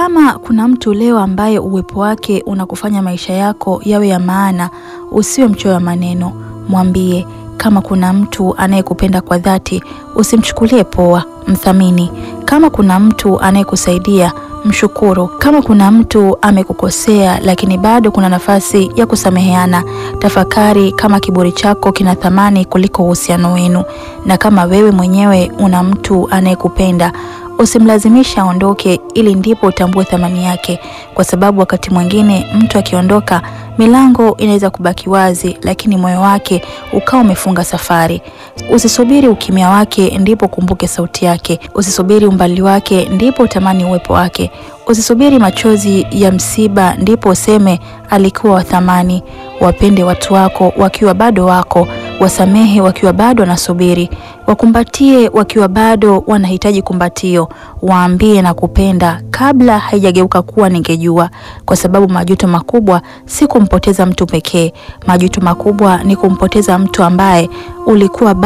Kama kuna mtu leo ambaye uwepo wake unakufanya maisha yako yawe ya maana, usiwe mchoyo wa maneno, mwambie. Kama kuna mtu anayekupenda kwa dhati, usimchukulie poa, mthamini. Kama kuna mtu anayekusaidia, mshukuru. Kama kuna mtu amekukosea lakini bado kuna nafasi ya kusameheana, tafakari kama kiburi chako kina thamani kuliko uhusiano wenu. Na kama wewe mwenyewe una mtu anayekupenda usimlazimisha aondoke, ili ndipo utambue thamani yake, kwa sababu wakati mwingine mtu akiondoka, milango inaweza kubaki wazi, lakini moyo wake ukawa umefunga safari. Usisubiri ukimya wake ndipo kumbuke sauti yake. Usisubiri umbali wake ndipo utamani uwepo wake. Usisubiri machozi ya msiba ndipo useme alikuwa wa thamani. Wapende watu wako wakiwa bado wako, wasamehe wakiwa bado wanasubiri, wakumbatie wakiwa bado wanahitaji kumbatio, waambie na kupenda kabla haijageuka kuwa ningejua, kwa sababu majuto makubwa si kumpoteza mtu pekee. Majuto makubwa ni kumpoteza mtu ambaye ulikuwa